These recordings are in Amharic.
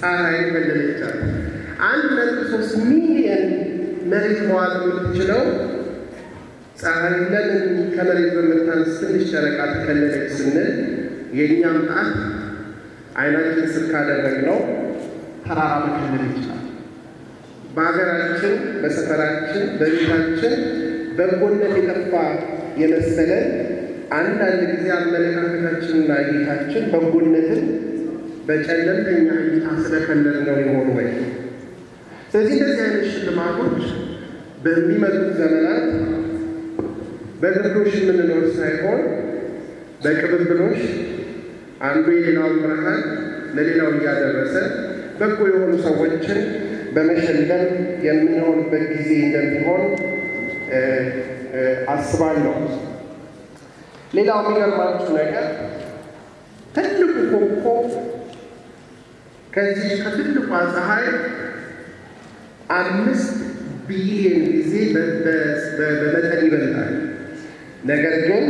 ፀሐይ ከለለቻት። አንድ ነጥብ ሶስት ሚሊየን መሬት መዋጥ የምትችለው ፀሐይ ለምን ከመሬት በምታንስ ትንሽ ጨረቃ ተከለለች ስንል የእኛም ጣት አይናችን ስር ካደረግነው ተራራ መከለል ይችላል። በሀገራችን፣ በሰፈራችን፣ በቤታችን በጎነት የጠፋ የመሰለን አንዳንድ ጊዜ አመለካከታችንና እይታችን በጎነትን በጨለምተኛ እይታ ስለከለል ነው የሆኑ ወይ? ስለዚህ እንደዚህ አይነት ሽልማቶች በሚመጡት ዘመናት በግርዶሽ የምንኖር ሳይሆን በቅብብሎሽ አንዱ የሌላውን ብርሃን ለሌላው እያደረሰ በጎ የሆኑ ሰዎችን በመሸለም የምንሆንበት ጊዜ እንደሚሆን አስባለሁ። ሌላው የሚገርማችሁ ነገር ትልቁ ኮከብ ከዚህ ከትልቋ ፀሐይ አምስት ቢሊየን ጊዜ በመጠን ይበልጣል። ነገር ግን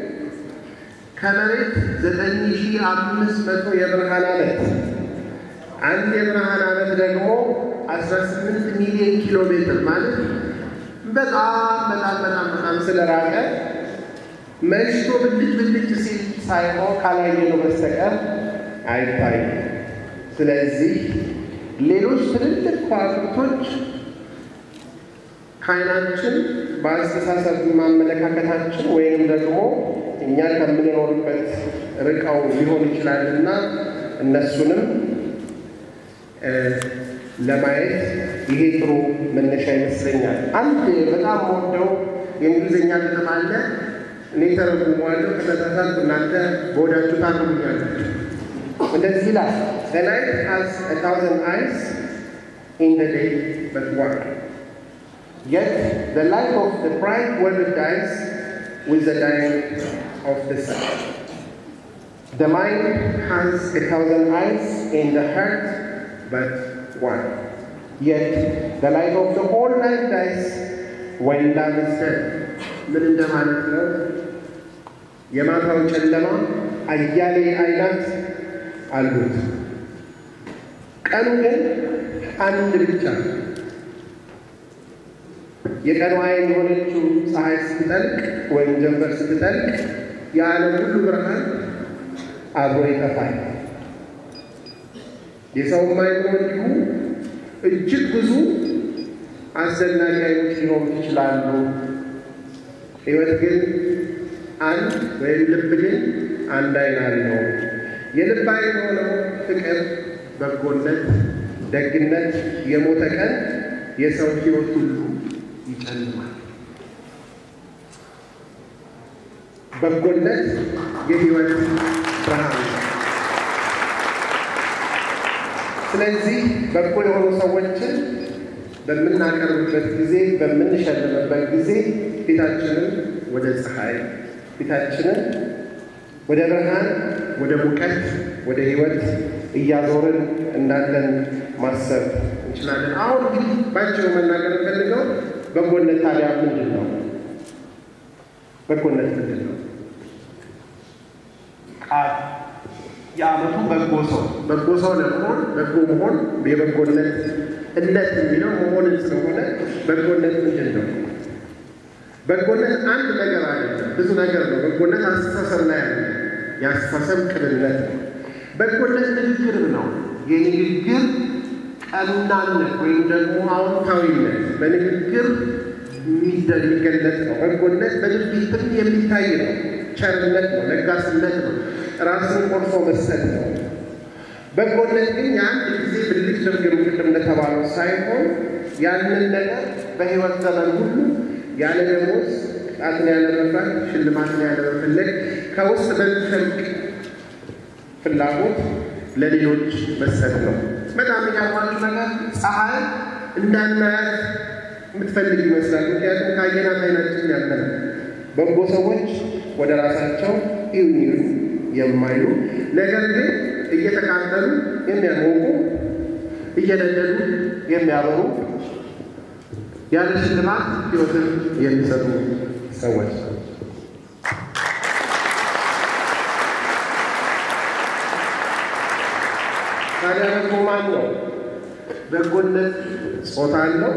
ከመሬት ዘጠኝ ሺህ አምስት መቶ የብርሃን ዓመት አንድ የብርሃን ዓመት ደግሞ አስራ ስምንት ሚሊዮን ኪሎ ሜትር ማለት በጣም በጣም በጣም በጣም ስለራቀ መሽቶ ብልጭ ብልጭ ሲል ሳይሆን ካላየነው በስተቀር አይታይም። ስለዚህ ሌሎች ትልልቅ ከዋክብቶች ከዓይናችን በአስተሳሰብ ማመለካከታችን ወይም ደግሞ እኛ ከምንኖርበት ርቀው ሊሆን ይችላልና እነሱንም ለማየት ይሄ ጥሩ መነሻ ይመስለኛል። አንድ በጣም ወደው የእንግሊዝኛ ግጥም አለ። እኔ ተረጉመዋለሁ። ከተሳሳትኩ እናንተ በወዳችሁ ታርሙኛላችሁ። እንደዚህ ይላል The night has a thousand eyes in the day but one. Yet the light of the bright world dies with the dying of the sun. The mind has a thousand eyes in the heart but one. Yet the light of the whole night dies when love is dead. ምን እንደማለት ነው? የማታው ጨለማ አያሌ አይናት አሉት። ቀኑ ግን አንድ ብቻ። የቀኑ አይን የሆነችው ፀሐይ ስትጠልቅ ወይም ጀንበር ስትጠልቅ የዓለም ሁሉ ብርሃን አብሮ ይጠፋል። የሰውም አይኖ እንዲሁ እጅግ ብዙ አስደናቂ አይኖች ሊሆኑ ይችላሉ። ሕይወት ግን አንድ ወይም ልብ ግን አንድ አይን አለው። የልብ አይን የሆነው ፍቅር፣ በጎነት፣ ደግነት የሞተ ቀን የሰው ሕይወት ሁሉ ይጨልማል። በጎነት የሕይወት ብርሃን ነው። ስለዚህ በጎ የሆኑ ሰዎችን በምናቀርብበት ጊዜ በምንሸልምበት ጊዜ ፊታችንን ወደ ፀሐይ ፊታችንን ወደ ብርሃን፣ ወደ ሙቀት፣ ወደ ሕይወት እያዞርን እንዳለን ማሰብ እንችላለን። አሁን እንግዲህ ባጭሩ መናገር ፈልገው በጎነት ታዲያ ምንድን ነው? በጎነት ምንድን ነው? ቃል የዓመቱ በጎ ሰው በጎ ሰው ለመሆን በጎ መሆን የበጎነት እለት የሚለው መሆንን ስለሆነ በጎነት ምንድን ነው? በጎነት አንድ ነገር አይደለም፣ ብዙ ነገር ነው። በጎነት አስተሳሰብ ላይ ያለ የአስተሳሰብ ቅንነት ነው። በጎነት ንግግርም ነው። የንግግር ቀናነት ወይም ደግሞ አዎንታዊነት በንግግር የሚገለጥ ነው። በጎነት በድርጊትም የሚታይ ነው። ቸርነት ነው፣ ለጋስነት ነው፣ ራስን ቆርሶ መስጠት ነው። በጎነት ግን የአንድ ጊዜ ብልጭ ድርግም ቅድም እንደተባለው ሳይሆን ያንን ነገር በሕይወት ዘመን ሁሉ ያለ ደሞዝ ቅጣትን ያለ መፍራት ሽልማትን ያለ መፈለግ ከውስጥ በሚፈልቅ ፍላጎት ለሌሎች መስጠት ነው። በጣም የሚገርማችሁ ነገር ፀሐይ እንዳናያት የምትፈልግ ይመስላል። ምክንያቱም ከአየናት አይናችን ያለ ነው። በጎ ሰዎች ወደ ራሳቸው ይሁን የማይሉ ነገር ግን እየተቃጠሉ የሚያሞቁ እየነደዱ የሚያበሩ ያለ ሽልማት ሕይወትን የሚሰጡ ሰዎች ታዲያ በጎ ማን ነው? በጎነት ጾታ አለው?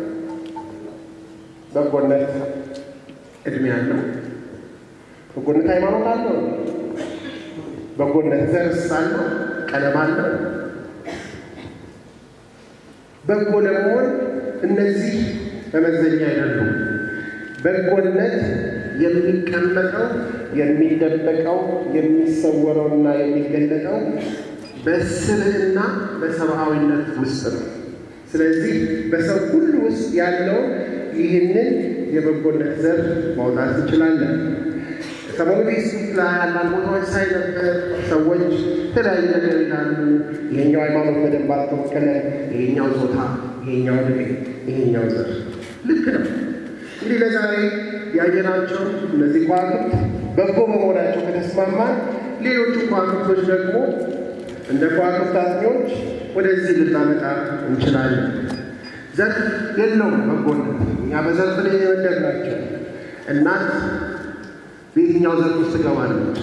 በጎነት እድሜ አለው? በጎነት ሃይማኖት አለው? በጎነት ዘርስ አለው? ቀለም አለው? በጎ ለመሆን እነዚህ መመዘኛ አይደሉም። በጎነት የሚቀመጠው የሚደበቀው የሚሰወረውና የሚገለጠው በስብዕና በሰብአዊነት ውስጥ ነው። ስለዚህ በሰው ሁሉ ውስጥ ያለው ይህንን የበጎነት ዘር ማውጣት እንችላለን። ሰሞኑ ፌስቡክ ላይ አንዳንድ ቦታዎች ሳይ ነበር። ሰዎች የተለያዩ ነገር ይላሉ። ይሄኛው ሃይማኖት በደንብ አልተወከለ፣ ይሄኛው ጾታ፣ ይሄኛው ዕድሜ፣ ይሄኛው ዘር። ልክ ነው። እንግዲህ ለዛሬ ያየናቸው እነዚህ ከዋክብት በጎ በመሆናቸው ከተስማማን፣ ሌሎቹ ከዋክብቶች ደግሞ እንደ ከዋክብት አጥኚዎች ወደዚህ ልናመጣ እንችላለን። ዘርፍ የለውም በጎነት። እኛ በዘርፍ ላይ የመደብናቸው እናት በየትኛው ዘርፍ ውስጥ ትገባለች?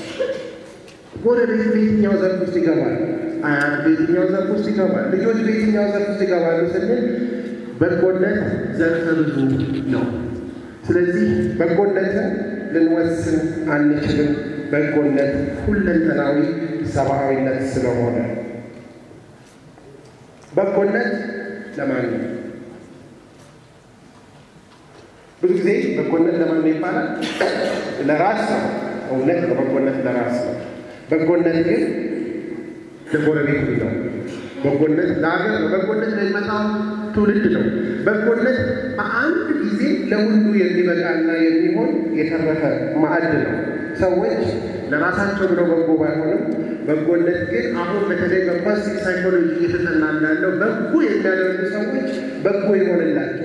ጎረቤት በየትኛው ዘርፍ ውስጥ ይገባል? አያት በየትኛው ዘርፍ ውስጥ ይገባል? ልጆች በየትኛው ዘርፍ ውስጥ ይገባሉ ስንል በጎነት ዘርፈ ብዙ ነው። ስለዚህ በጎነትን ልንወስን አንችልም። በጎነት ሁለንተናዊ ሰብአዊነት ስለሆነ በጎነት ለማን ነው? ብዙ ጊዜ በጎነት ለማን ነው ይባላል? ለራስ ነው። እውነት ነው። በጎነት ለራስ ነው። በጎነት ግን ለጎረቤት ነው። በጎነት ለሀገር ነው። በጎነት ለሚመጣው ትውልድ ነው። በጎነት በአንድ ጊዜ ለሁሉ የሚበቃና የሚሆን የተረፈ ማዕድ ነው። ሰዎች ለራሳቸው ብለው በጎ ባይሆንም በጎነት ግን አሁን በተለይ በፖዚቲቭ ሳይኮሎጂ እየተጠና እንዳለው በጎ የሚያደርጉ ሰዎች በጎ ይሆንላቸው